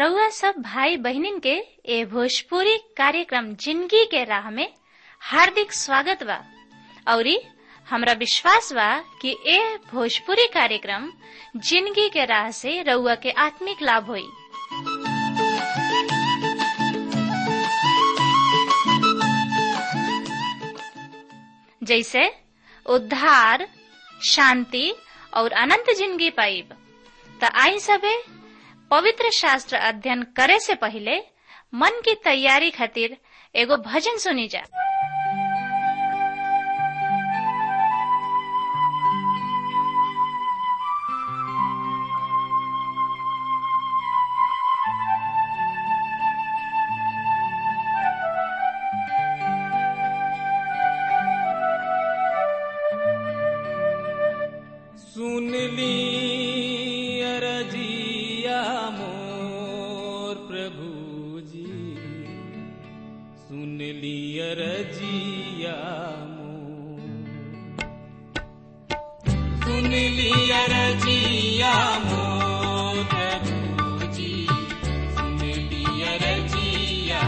रउआ सब भाई बहिनीन के ए भोजपुरी कार्यक्रम जिंदगी के राह में हार्दिक स्वागत बा औरी हमरा विश्वास बा कि ए भोजपुरी कार्यक्रम जिंदगी के राह से रउआ के आत्मिक लाभ होई जैसे उद्धार शांति और अनंत जिंदगी पाइब त आई सबे पवित्र शास्त्र अध्ययन करे से पहले मन की तैयारी खातिर एगो भजन सुनी जा सुन ली अरजिया मोर प्रभु जी सुन ली अरजिया मोर सुन ली अरजिया मोर प्रभु जी सुन ली अरजिया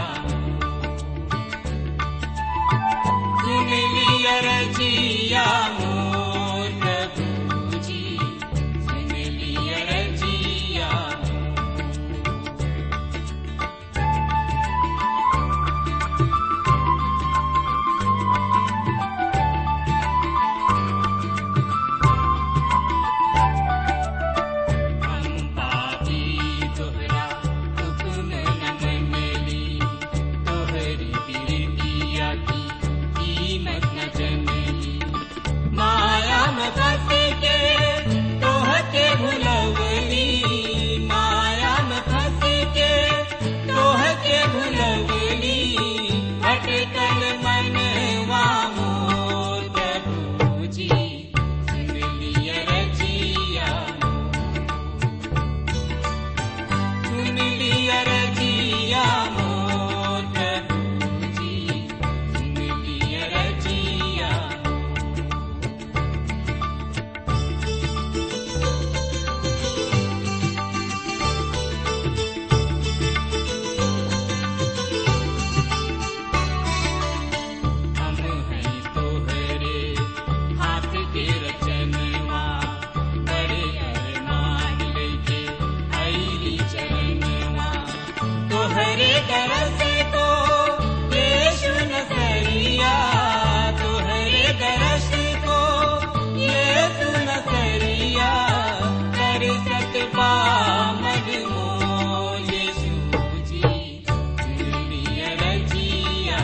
सुन ली अरजिया मोर प्रभु जी सुन ली अरजिया हम पापी तोहरा हुक्म न मनली तोहरी बिरतिया की कीमत न जनली माया में फंस के तोहके भुलवली माया में फंस के तोहके भुलवली भटकल मनवा मोर प्रभु जी सुन लिया रजिया सुन लिया रजिया मोर प्रभु जी सुन लिया रजिया हम हैं तोहरे हाथ के रचनवा बड़े अरमान लेके आईली चरणवा तोहरे दरस को यीशु नसरिया तोहरे दरस को यीशु नसरिया कर सकबा मन मोर यीशु जी दुनिया रजिया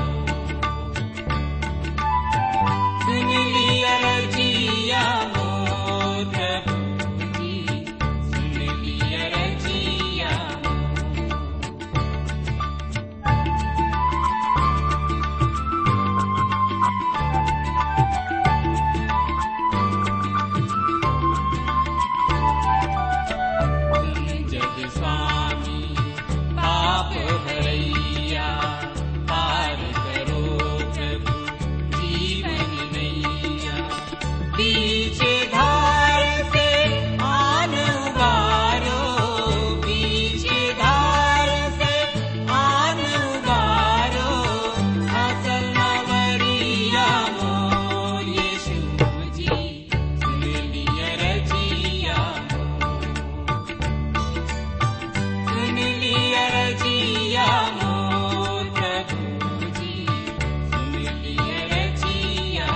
सुन लिया रजिया मोर प्रभु जी सुन लिया रजिया तुम जग स्वामी पाप भरैया पार करो प्रभु जीवन नैया पीछे धार से आन उबारो पीछे धार से आन उबारो असल नवरिया मोर यीशु जी सुन लिया रजिया सुन लिया रजिया मोर प्रभु जी सुन लिया रजिया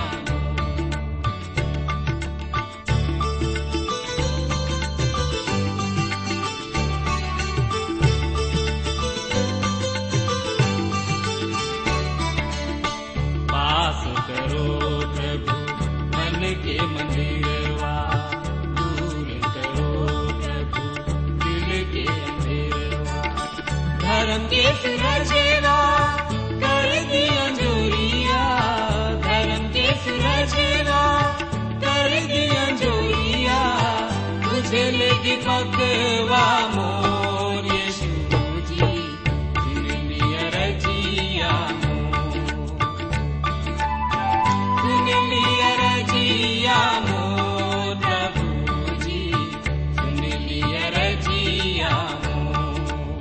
पास करो प्रभु मन के मंदिरवा दूर करो प्रभु दिल के अंधेरवा धर्म के सुरजेवा कर दिया जोरिया धर्म के सुरजेवा कर दिया जोरिया तुझे लेके पकवा मोर यीशु जी सुन लिया रजिया मोर सुन लिया रजिया मोर प्रभु जी सुन लिया रजिया मोर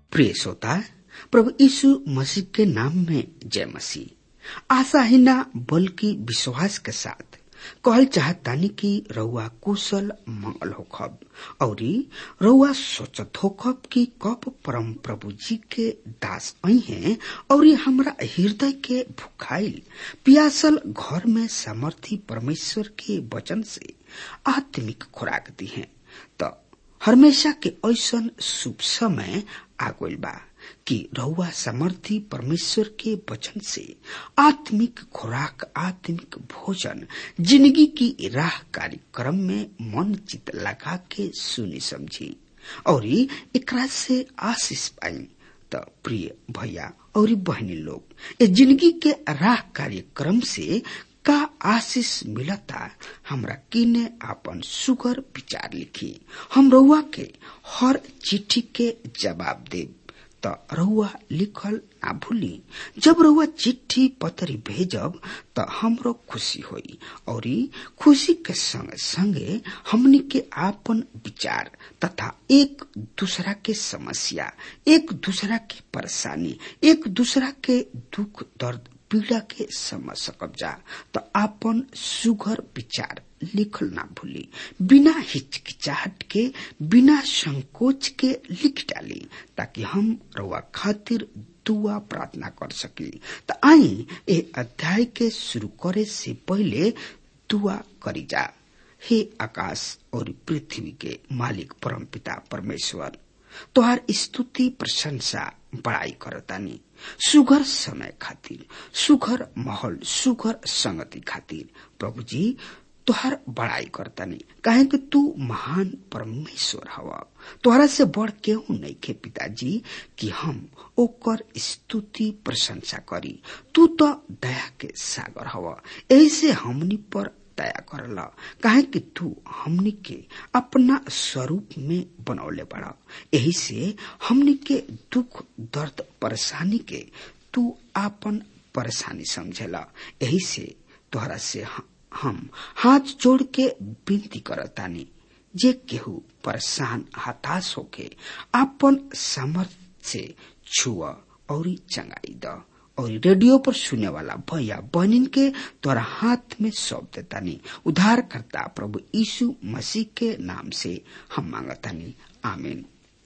प्रिय श्रोता प्रभु यीशु मसीह के नाम में जय मसीह आशा ही ना बल्कि विश्वास के साथ कहल चाहतानी कि रउआ कुशल मंगल होखब औरी रउआ सोचत होखब कि कब परम प्रभु जी के दास आई हैं और हमरा हृदय के भुखाइल पियासल घर में सामर्थी परमेश्वर के वचन से आत्मिक खुराक दी हैं तो हमेशा के ऐसन शुभ समय आ गइल बा कि रहुआ समर्थी परमेश्वर के वचन से आत्मिक खुराक आत्मिक भोजन जिंदगी की राह कार्यक्रम में मन चित लगा के सुनी समझी और एकरा से आशीष पाई त प्रिय भैया और बहनी लोग ये जिंदगी के राह कार्यक्रम से का आशीष मिलता हमरा किने आपन सुगर विचार लिखी हम रउआ के हर चिट्ठी के जवाब देब त रउआ लिखल ना भूली जब रउआ चिट्ठी पत्री भेजब त हमरो खुशी होई और खुशी के संग संगे हमनी के आपन विचार तथा एक दूसरा के समस्या एक दूसरा के परेशानी एक दूसरा के दुख दर्द पीड़ा के समझ सकब जा तो आपन सुघर विचार लिखल ना भूली बिना हिचकिचाहट के बिना संकोच के लिख डाली ताकि हम रउआ खातिर दुआ प्रार्थना कर सकी तो आई ए अध्याय के शुरू करे से पहले दुआ करी जा हे आकाश और पृथ्वी के मालिक परम पिता परमेश्वर तोहार स्तुति प्रशंसा बड़ाई करतानी सुघर समय खातिर सुघर माहौल सुघर संगति खातिर प्रभु जी तोहार बड़ाई करतानी काहे कि तू महान परमेश्वर हवा तोहरा से बढ़ केहू नहीं के पिताजी कि हम ओकर स्तुति प्रशंसा करी तू तो दया के सागर हवा ऐसे हमनी पर दया करला काहे कि तू हमनी के अपना स्वरूप में बनौले बड़ा यही से हमनी के दुख दर्द परेशानी के तू आपन परेशानी समझेला यही से तोहरा से हम हाथ जोड़ के विनती करतानी जे केहू परेशान हताश होके आपन सामर्थ्य से छुआ और चंगाई द और रेडियो पर सुने वाला भैया बहनिन के तोरा हाथ में सौंप देतानी उद्धार करता प्रभु यीशु मसीह के नाम से हम मांगतानी आमीन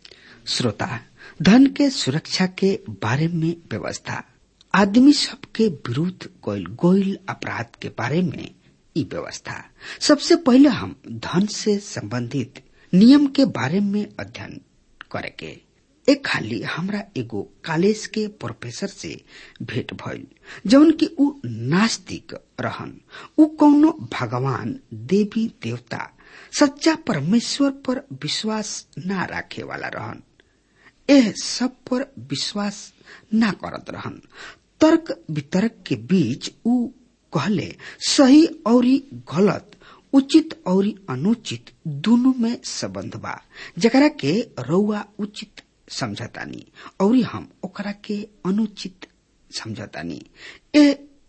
श्रोता धन के सुरक्षा के बारे में व्यवस्था आदमी सबके विरुद्ध गोयल गोयल अपराध के बारे में ई व्यवस्था सबसे पहले हम धन से संबंधित नियम के बारे में अध्ययन करेके एक खाली हमरा एगो कॉलेज के प्रोफेसर से भेंट भइल जौन की उ नास्तिक रहन उ कौनो भगवान देवी देवता सच्चा परमेश्वर पर विश्वास ना राखे वाला रहन एह सब पर विश्वास ना करत रहन तर्क वितर्क के बीच उ कहले सही और गलत उचित और अनुचित दोनों में संबंध बा जकरा के रउआ उचित समझतानी और हम ओकरा के अनुचित समझतानी ए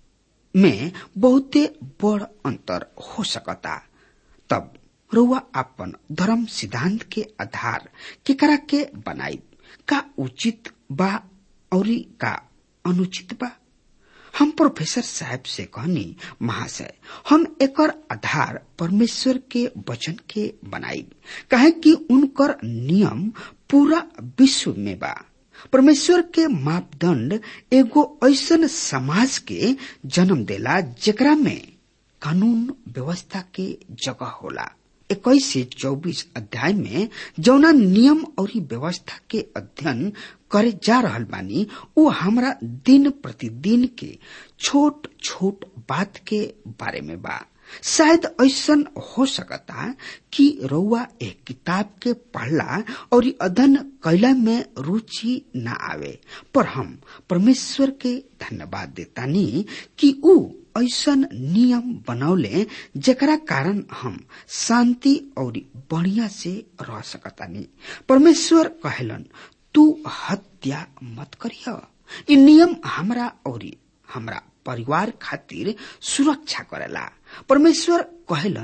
में बहुते बड़ अंतर हो सकता तब रउआ अपन धर्म सिद्धांत के आधार केकरा के बनाई का उचित बा और का अनुचित बा हम प्रोफेसर साहब से कहनी महाशय हम एकर आधार परमेश्वर के वचन के बनाई कहे कि उनकर नियम पूरा विश्व में बा परमेश्वर के मापदंड एगो ऐसन समाज के जन्म देला जेकरा में कानून व्यवस्था के जगह होला इक्कीस से चौबीस अध्याय में जौना नियम और व्यवस्था के अध्ययन करे जा रहल बानी वो हमरा दिन प्रतिदिन के छोट छोट बात के बारे में बा शायद ऐसन हो सकता कि रउआ एक किताब के पढ़ला और अध्ययन कैला में रुचि न आवे पर हम परमेश्वर के धन्यवाद देतानी कि ऊ ऐसन नियम बनौले जेकरा कारण हम शांति और बढ़िया से रह सकतानी परमेश्वर कहलन तू हत्या मत करिय इ नियम हमरा और हमरा परिवार खातिर सुरक्षा करेला परमेश्वर कहलन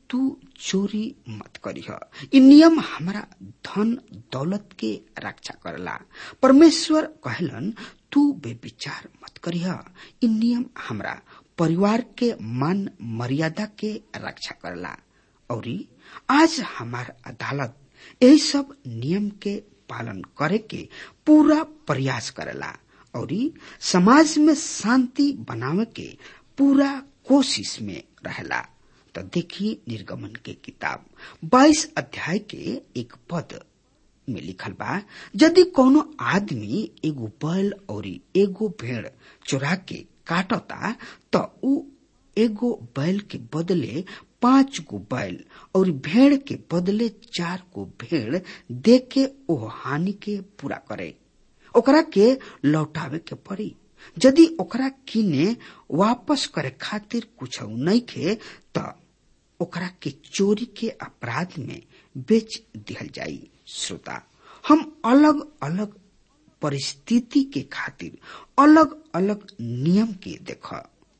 तू चोरी मत करीह इ नियम हमारा धन दौलत के रक्षा करला परमेश्वर कहलन तू बेविचार मत करीह इ नियम हमरा परिवार के मान मर्यादा के रक्षा करला और आज हमार अदालत यही सब नियम के पालन करे के पूरा प्रयास करेला और समाज में शांति बनावे के पूरा कोशिश में रहेला तो देखिए निर्गमन के किताब 22 अध्याय के एक पद में लिखल बा यदि कोनो आदमी एगो बैल और एगो भेड़ चुरा के काटता तो उ एगो बैल के बदले पांच गो बैल और भेड़ के बदले चार गो भेड़ दे के ओ हानि के पूरा करे ओकरा के लौटावे के पड़ी यदि ओकरा किने वापस करे खातिर कुछ नहीं खे त ओकरा के चोरी के अपराध में बेच दिहल जाई श्रोता हम अलग अलग परिस्थिति के खातिर अलग अलग नियम के देख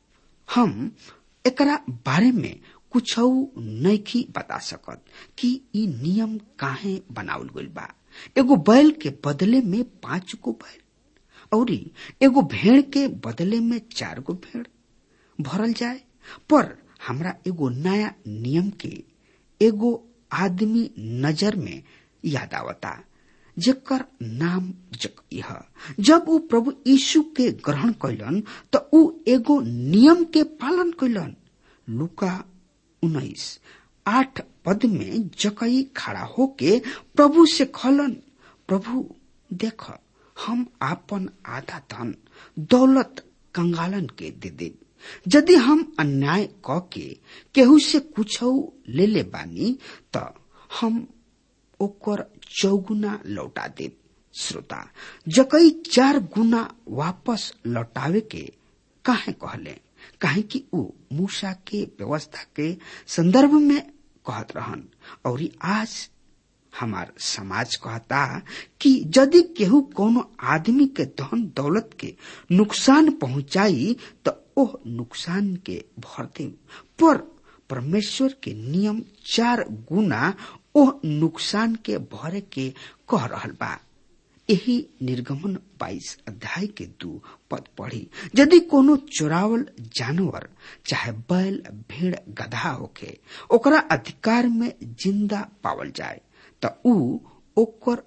हम एकरा बारे में कुछ नहीं बता सकत कि इ नियम काहे बनावल गइल बा एगो बैल के बदले में पांच गो बैल और एगो भेड़ के बदले में चार गो भेड़ भरल जाए पर हमरा एगो नया नियम के एगो आदमी नजर में याद आवता जेकर नाम जकइह जब उ प्रभु यीशु के ग्रहण कैलन त उ एगो नियम के पालन कैलन लुका उन्नीस आठ पद में जकई खड़ा होके प्रभु से खलन प्रभु देख हम आपन आधा धन दौलत कंगालन के दे दे यदि हम अन्याय क के केहू से कुछ ले ले बानी त हम ओकर चौगुना लौटा दे श्रोता जकई चार गुना वापस लौटावे के काहे कहले काहे कि उ मूसा के व्यवस्था के संदर्भ में कहत रहन और आज हमार समाज कहता कि यदि केहू कोनो आदमी के धन दौलत के नुकसान पहुंचाई तो ओह नुकसान के भर दे पर परमेश्वर के नियम चार गुना ओह नुकसान के भरे के कह रहल बा यही निर्गमन 22 अध्याय के दू पद पढ़ी यदि कोनो चोरावल जानवर चाहे बैल भेड़ गधा होके ओकरा अधिकार में जिंदा पावल जाए त ऊ ओकर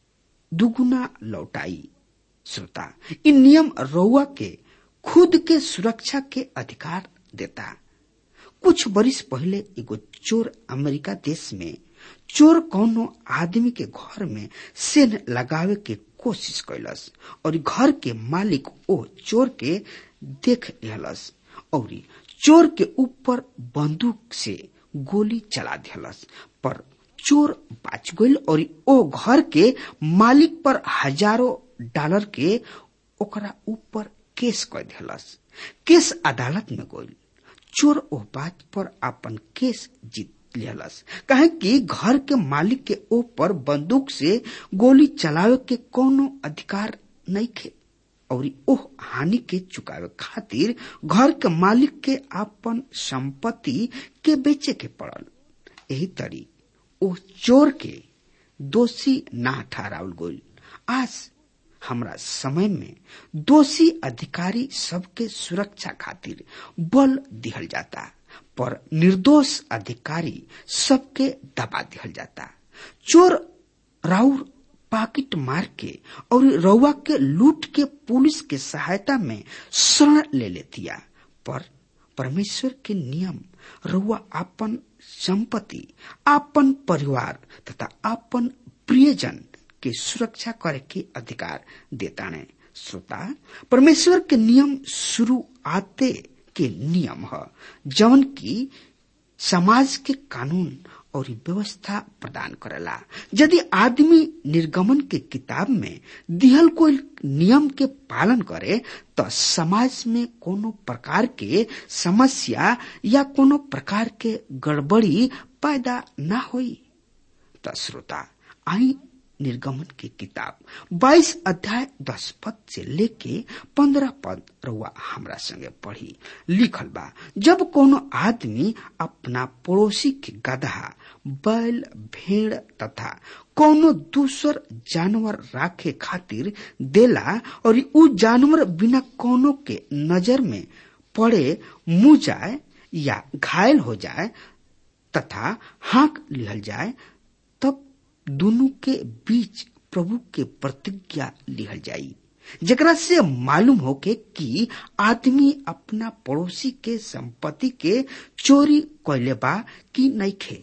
दुगुना लौटाई श्रोता इ नियम रउआ के खुद के सुरक्षा के अधिकार देता कुछ बरिस पहले एगो चोर अमेरिका देश में चोर कौनो आदमी के घर में सेन लगावे के कोशिश कैलस और घर के मालिक ओ चोर के देख लेलस और चोर के ऊपर बंदूक से गोली चला दिलस पर चोर बाच गईल और ओ घर के मालिक पर हजारों डॉलर के ओकरा ऊपर केस कर दिलस केस अदालत में गईल चोर ओ बात पर अपन केस जीत लियलस कहे कि घर के मालिक के ऊपर बंदूक से गोली चलावे के कोनो अधिकार नहीं थे और ओह हानि के चुकावे खातिर घर के मालिक के अपन संपत्ति के बेचे के पड़ल यही तरी ओ चोर के दोषी ना ठहरावल गईल आज हमरा समय में दोषी अधिकारी सबके सुरक्षा खातिर बल दिहल जाता पर निर्दोष अधिकारी सबके दबा दिहल जाता चोर राउर पाकिट मार के और रउआ के लूट के पुलिस के सहायता में शरण ले लेतिया पर परमेश्वर के नियम रउआ आपन संपत्ति आपन परिवार तथा आपन प्रियजन के सुरक्षा करे के अधिकार देता ने श्रोता परमेश्वर के नियम शुरू आते के नियम है जवन की समाज के कानून और व्यवस्था प्रदान करेला यदि आदमी निर्गमन के किताब में दिहल कोई नियम के पालन करे तो समाज में कोनो प्रकार के समस्या या कोनो प्रकार के गड़बड़ी पैदा ना होई तो श्रोता आई निर्गमन की किताब 22 अध्याय 10 पद से लेके 15 पद रउआ हमरा संगे पढ़ी लिखल बा जब कोनो आदमी अपना पड़ोसी के गधा बैल भेड़ तथा कोनो दूसर जानवर राखे खातिर देला और उ जानवर बिना कोनो के नजर में पड़े मुंह जाए या घायल हो जाए तथा हाँक लिहल जाए तब दोनों के बीच प्रभु के प्रतिज्ञा लिहल जाई जेकरा से मालूम होके कि आदमी अपना पड़ोसी के संपत्ति के चोरी कैले बा कि नइखे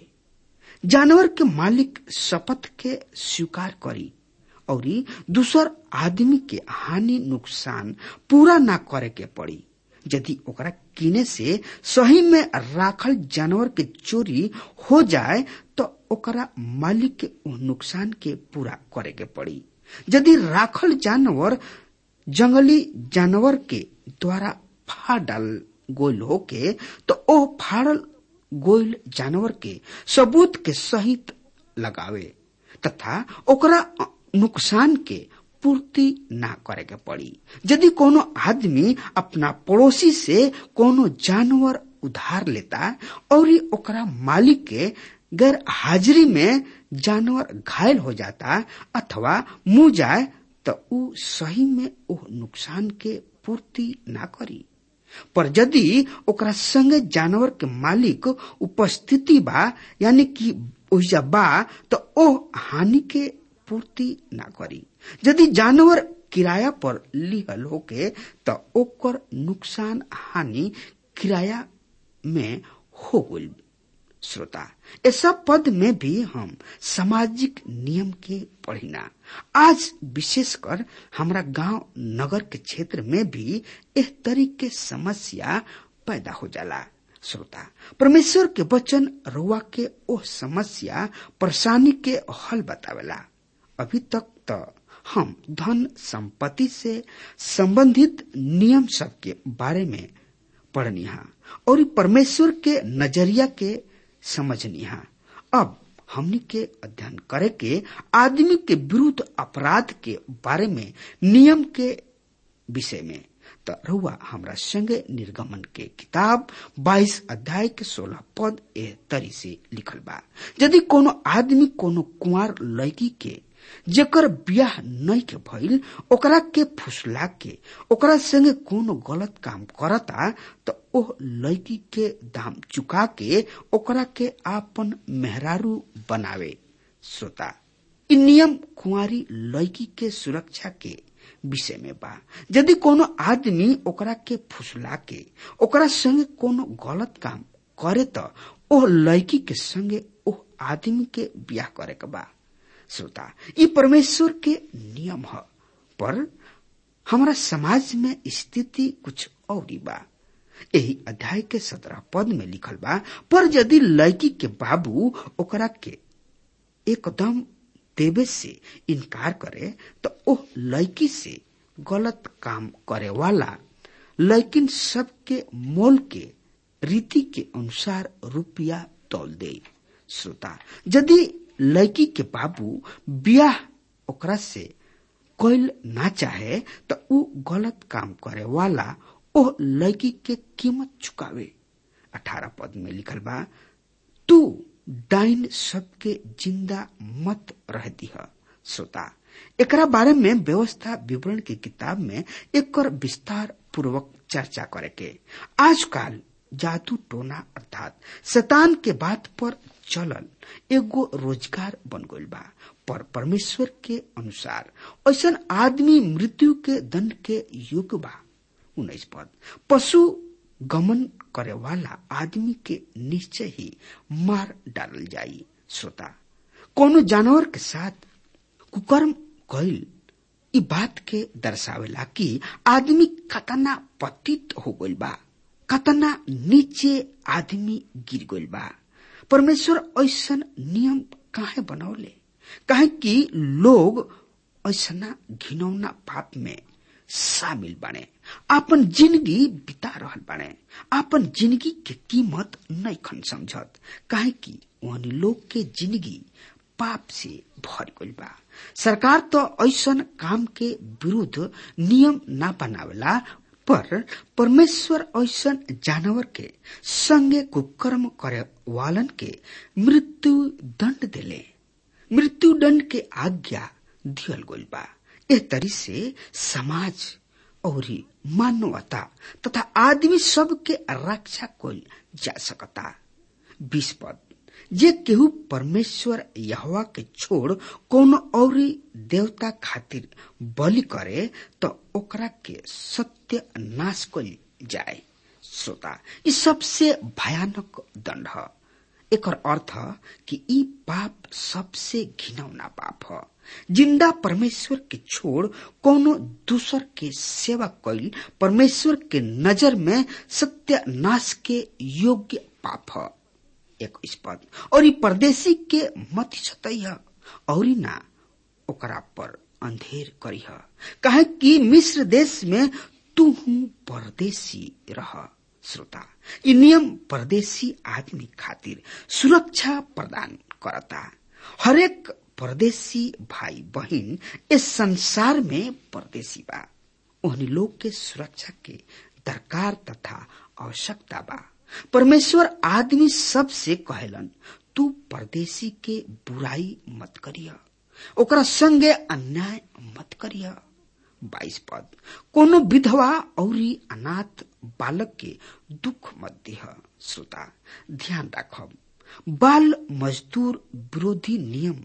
जानवर के मालिक शपथ के स्वीकार करी और दूसर आदमी के हानि नुकसान पूरा ना करे के पड़ी यदि ओकरा किने से सही में राखल जानवर के चोरी हो जाए तो ओकरा मालिक के उ नुकसान के पूरा करे के पड़ी यदि राखल जानवर जंगली जानवर के द्वारा फाड़ डाल गोल होके तो ओ फाड़ल गोल जानवर के सबूत के सहित लगावे तथा ओकरा नुकसान के पूर्ति ना करे के पड़ी यदि कोनो आदमी अपना पड़ोसी से कोनो जानवर उधार लेता और ओकरा मालिक के गैर हाजिरी में जानवर घायल हो जाता अथवा मुंह जाए तो उ सही में ओ नुकसान के पूर्ति ना करी पर यदि ओकरा संगे जानवर के मालिक उपस्थिति बा यानी कि ओहिजा बा तो ओ हानि के पूर्ति ना करी यदि जानवर किराया पर लिहल होके तो ओकर नुकसान हानि किराया में हो गई श्रोता ऐसा पद में भी हम सामाजिक नियम के पढ़िना आज विशेषकर हमारा गांव नगर के क्षेत्र में भी इस तरीके समस्या पैदा हो जाला श्रोता परमेश्वर के वचन रुआ के ओ समस्या परेशानी के हल बतावेला अभी तक तो हम धन संपत्ति से संबंधित नियम सब के बारे में पढ़निहा और परमेश्वर के नजरिया के समझनिहा अब हमनी के अध्ययन करे के आदमी के विरुद्ध अपराध के बारे में नियम के विषय में तो रुआ हमरा संगे निर्गमन के किताब 22 अध्याय के 16 पद ए तरी से लिखल बा यदि कोनो आदमी कोनो कुंवार लड़की के जेकर बियाह नहीं के भइल ओकरा के फुसला के ओकरा संगे कोनो गलत काम करता तो ओह लड़की के दाम चुका के ओकरा के आपन मेहरारू बनावे श्रोता इ नियम कुंवारी लड़की के सुरक्षा के विषय में बा यदि कोनो आदमी ओकरा के फुसला के ओकरा संगे कोनो गलत काम करे तो ओह लड़की के संगे ओह आदमी के बियाह करे के बा श्रोता ये परमेश्वर के नियम है पर हमारा समाज में स्थिति कुछ और बा यही अध्याय के सत्रह पद में लिखल बा पर यदि लड़की के बाबू ओकरा के एकदम देवे से इनकार करे तो ओह लड़की से गलत काम करे वाला लेकिन सबके मोल के रीति के अनुसार रुपया तोल दे श्रोता यदि लड़की के बाबू बियाह ओकरा से कोई ना चाहे तो उ गलत काम करे वाला ओह लड़की के कीमत चुकावे अठारह पद में लिखल बा तू डाइन सबके जिंदा मत रह दिह श्रोता एकरा बारे में व्यवस्था विवरण की किताब में एक विस्तार पूर्वक चर्चा करे के आजकल जादू टोना अर्थात शैतान के बात पर चलल एगो रोजगार बन गइल बा पर परमेश्वर के अनुसार ऐसा आदमी मृत्यु के दंड के युग बा उन्नीस पद पशु गमन करे वाला आदमी के निश्चय ही मार डालल जाई श्रोता कोनो जानवर के साथ कुकर्म कइल इ बात के दर्शावेला कि आदमी कतना पतित हो गइल बा कतना नीचे आदमी गिर गइल बा परमेश्वर ऐसा नियम काहे बनौले काहे कि लोग ऐसा घिनौना पाप में शामिल बने आपन जिंदगी बिता रहल बने आपन जिंदगी के कीमत नहीं खन समझत काहे कि वहनी लोग के जिंदगी पाप से भर गइल बा सरकार तो ऐसन काम के विरुद्ध नियम ना बनावेला पर परमेश्वर ऐसन जानवर के संगे कुकर्म करे वालन के मृत्यु दंड देले मृत्यु दंड के आज्ञा दियल गइल बा एह तरी से समाज और मानवता तथा आदमी सब के रक्षा कइल जा सकता बीस पद जे केहू परमेश्वर यहवा के छोड़ कोनो और देवता खातिर बलि करे तो ओकरा के सत्य नाश कइल जाए श्रोता ई सबसे भयानक दंड ह एकर अर्थ कि ई पाप सबसे घिनौना पाप ह जिंदा परमेश्वर के छोड़ कोनो दूसर के सेवा कइल परमेश्वर के नजर में सत्य नाश के योग्य पाप ह एक पद और ई परदेशी के मत छतैह और ना ओकरा पर अंधेर करीह कहे कि मिस्र देश में तू परदेशी रह श्रोता ई नियम परदेशी आदमी खातिर सुरक्षा प्रदान करता हरेक परदेशी भाई बहन इस संसार में परदेशी बा उन्हीं लोग के सुरक्षा के दरकार तथा आवश्यकता बा परमेश्वर आदमी सब से कहलन तू परदेशी के बुराई मत करिया ओकरा संगे अन्याय मत करिया बाईस पद कोनो विधवा और अनाथ बालक के दुख मत दिह श्रोता ध्यान राखब बाल मजदूर विरोधी नियम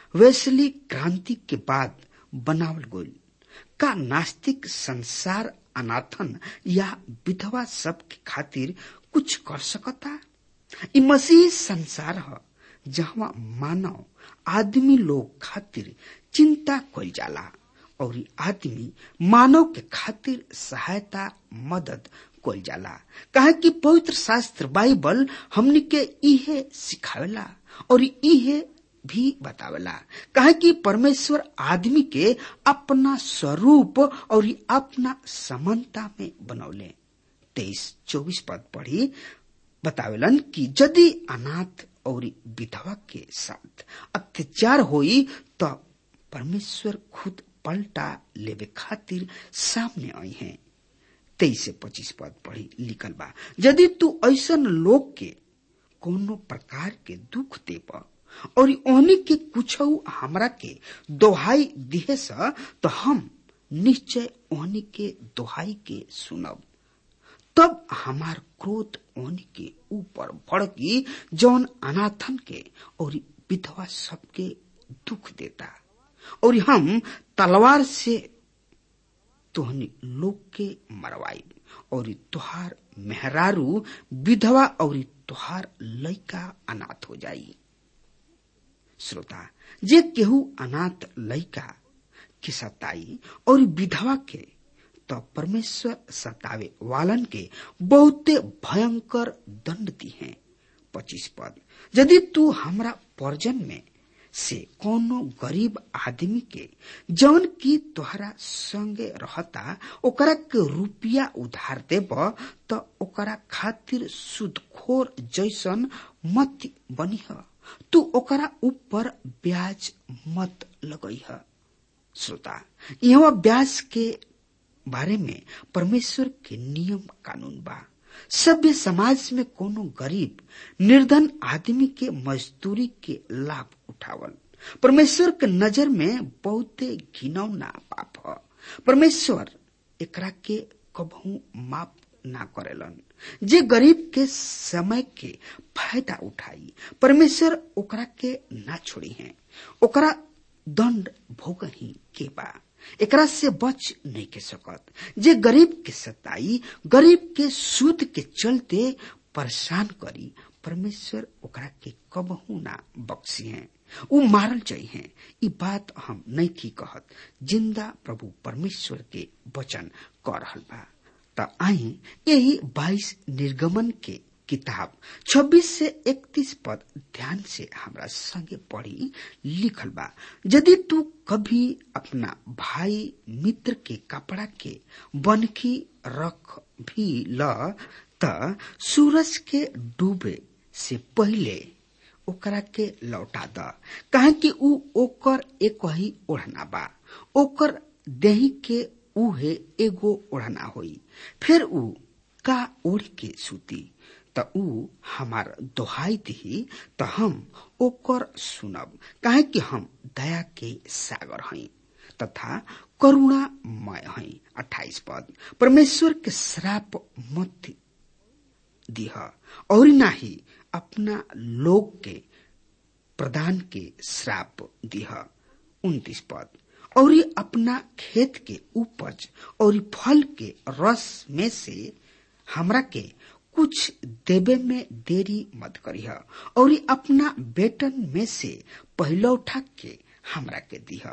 वैसली क्रांति के बाद बनावल गइल का नास्तिक संसार अनाथन या विधवा सब के खातिर कुछ कर सकता ई मसीह संसार ह जहाँ मानव आदमी लोग खातिर चिंता कइल जाला और आदमी मानव के खातिर सहायता मदद कइल जाला कहे कि पवित्र शास्त्र बाइबल हमनी के इहे सिखावेला और इहे भी बतावेला कहे कि परमेश्वर आदमी के अपना स्वरूप और अपना समानता में बनौले तेईस चौबीस पद पढ़ी बतावेलन कि यदि अनाथ और विधवा के साथ अत्याचार होई तो परमेश्वर खुद पलटा लेवे खातिर सामने आई हैं तेईस से पच्चीस पद पढ़ी लिखल बा यदि तू ऐसन लोग के कोनो प्रकार के दुख देब और ओहनी के कुछ हमरा के दोहाई दिहे सा तो हम निश्चय ओहनी के दोहाई के सुनब तब हमार क्रोध ओहनी के ऊपर भड़की जौन अनाथन के और विधवा सबके दुख देता और हम तलवार से तोहनी लोग के मरवाई और तुहार मेहरारू विधवा और तुहार लइका अनाथ हो जाई श्रोता जे केहू अनाथ लइका के सताई और विधवा के तो परमेश्वर सतावे वालन के बहुते भयंकर दंड दी है पच्चीस पद यदि तू हमरा पर्जन में से कोनो गरीब आदमी के जौन की तोहरा संगे रहता ओकरा के रुपया उधार देब तो ओकरा खातिर सुदखोर जैसन मत बनिह तू ओकरा ऊपर ब्याज मत लगइह श्रोता यहाँ ब्याज के बारे में परमेश्वर के नियम कानून बा सभ्य समाज में कोनो गरीब निर्धन आदमी के मजदूरी के लाभ उठावल परमेश्वर के नजर में बहुते घिनौना पाप ह परमेश्वर एकरा के कबहू माफ ना करेलन जे गरीब के समय के फायदा उठाई परमेश्वर ओकरा के ना छोड़ी है ओकरा दंड भोगही के बा एकरा से बच नहीं के सकत जे गरीब के सताई गरीब के सूद के चलते परेशान करी परमेश्वर ओकरा के कबहू ना बख्सी है उ मारल चाहिए ई बात हम नहीं की कहत जिंदा प्रभु परमेश्वर के वचन कर रहल बा त आई यही बाईस निर्गमन के किताब 26 से 31 पद ध्यान से हमरा संगे पढ़ी लिखल बा यदि तू कभी अपना भाई मित्र के कपड़ा के बनकी रख भी ल त सूरज के डूबे से पहले ओकरा के लौटा द काहे कि ऊ ओकर एक ही ओढ़ना बा ओकर देही के उहे एगो ओढ़ना होई फिर ऊ का ओढ़ के सूती त ऊ हमार दोहाई दिही त हम ओकर सुनब काहे कि हम दया के सागर हई तथा करुणामय हई अट्ठाईस पद परमेश्वर के श्राप मत दिह और नाही अपना लोग के प्रदान के श्राप दिह उन्तीस पद और अपना खेत के उपज और फल के रस में से हमरा के कुछ देवे में देरी मत करिह और अपना बेटन में से पहलौठा के हमरा के दिह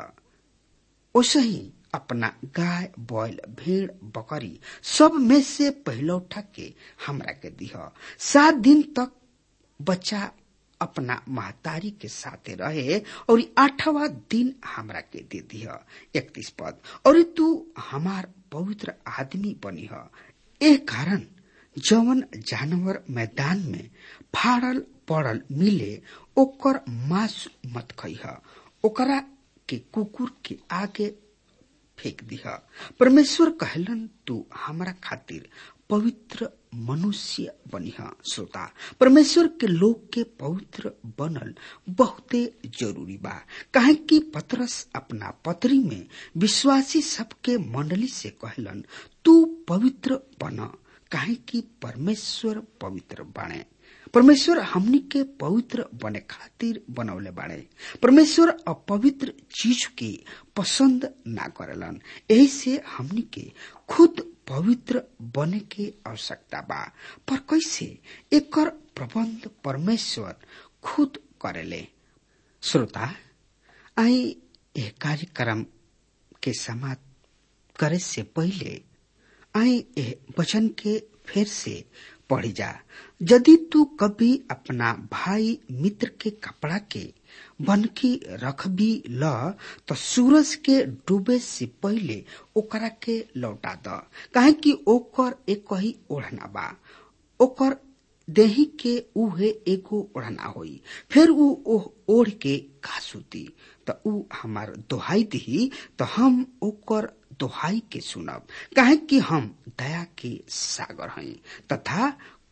ओसही अपना गाय बैल भेड़ बकरी सब में से पहलौठा के हमरा के दिह सात दिन तक बच्चा अपना महतारी के साथे रहे और आठवा दिन हमरा के दे दिह इकतीस पद और तू हमार पवित्र आदमी बनी ए कारण जवन जानवर मैदान में फाड़ल पड़ल मिले ओकर मांस मत खइह ओकरा के कुकुर के आगे फेंक दिह परमेश्वर कहलन तू हमरा खातिर पवित्र मनुष्य बनिह श्रोता परमेश्वर के लोग के पवित्र बनल बहुते जरूरी बा काहे कि पतरस अपना पत्री में विश्वासी सबके मंडली से कहलन तू पवित्र बन काहे कि परमेश्वर पवित्र बाणे परमेश्वर हमनी के पवित्र बने खातिर बनौले बाड़े परमेश्वर अपवित्र चीज के पसंद ना करेलन यही से हमनी के खुद पवित्र बने के आवश्यकता बा पर कैसे एकर प्रबंध परमेश्वर खुद करेले श्रोता आई यह कार्यक्रम के समाप्त करे से पहले आई यह वचन के फिर से पढ़ी जा यदि तू कभी अपना भाई मित्र के कपड़ा के बनकी रख भी ल तो सूरज के डूबे से पहले ओकरा के लौटा द काहे कि ओकर एक ही ओढ़ना बा ओकर देही के उहे एगो ओढ़ना होई फिर ऊ ओह ओढ़ के का सूती त ऊ हमार दोहाई दिही तो हम ओकर दोहाई के सुनब काहे कि हम दया के सागर हई तथा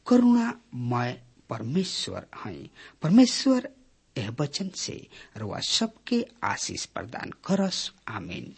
करुणामय परमेश्वर हई परमेश्वर यह वचन से रुआ सबके आशीष प्रदान करस आमीन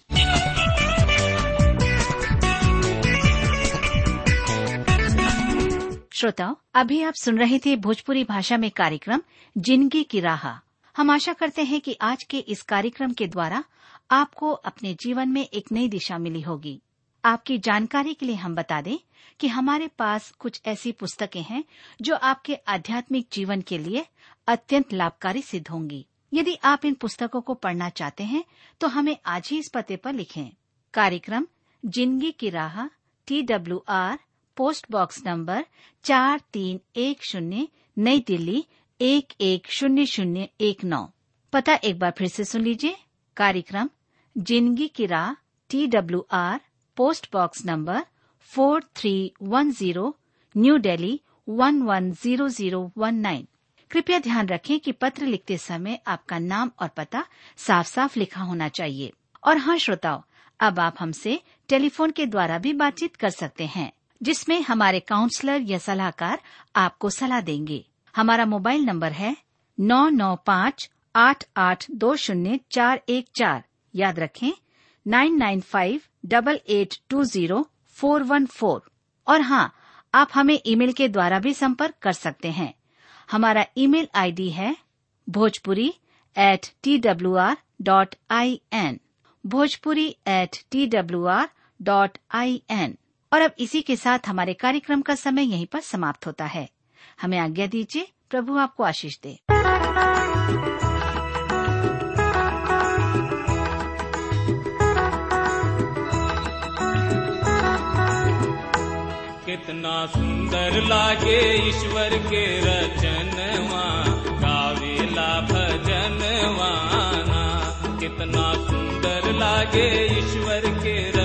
श्रोताओं अभी आप सुन रहे थे भोजपुरी भाषा में कार्यक्रम जिंदगी की राह हम आशा करते हैं कि आज के इस कार्यक्रम के द्वारा आपको अपने जीवन में एक नई दिशा मिली होगी आपकी जानकारी के लिए हम बता दें कि हमारे पास कुछ ऐसी पुस्तकें हैं जो आपके आध्यात्मिक जीवन के लिए अत्यंत लाभकारी सिद्ध होंगी यदि आप इन पुस्तकों को पढ़ना चाहते हैं तो हमें आज ही इस पते पर लिखें कार्यक्रम जिंदगी की राह T W R post box number चार तीन एक शून्य नई दिल्ली एक एक शून्य शून्य एक नौ पता एक बार फिर से सुन लीजिए कार्यक्रम जिंदगी की राह T W R post box number four three one zero new Delhi one one zero zero one nine कृपया ध्यान रखें कि पत्र लिखते समय आपका नाम और पता साफ साफ लिखा होना चाहिए और हाँ श्रोताओं अब आप हमसे टेलीफोन के द्वारा भी बातचीत कर सकते हैं जिसमें हमारे काउंसलर या सलाहकार आपको सलाह देंगे हमारा मोबाइल नंबर है नौ नौ पाँच आठ आठ दो शून्य चार एक चार याद रखें nine nine five double eight two zero four one four और हाँ आप हमें ईमेल के द्वारा भी संपर्क कर सकते हैं हमारा ईमेल आईडी है Bhojpuri at T W R dot I N Bhojpuri at T W R dot I N और अब इसी के साथ हमारे कार्यक्रम का समय यहीं पर समाप्त होता है हमें आज्ञा दीजिए प्रभु आपको आशीष दे कितना सुंदर लागे ईश्वर के रचनवा गावेला भजनवाना कितना सुंदर लागे ईश्वर के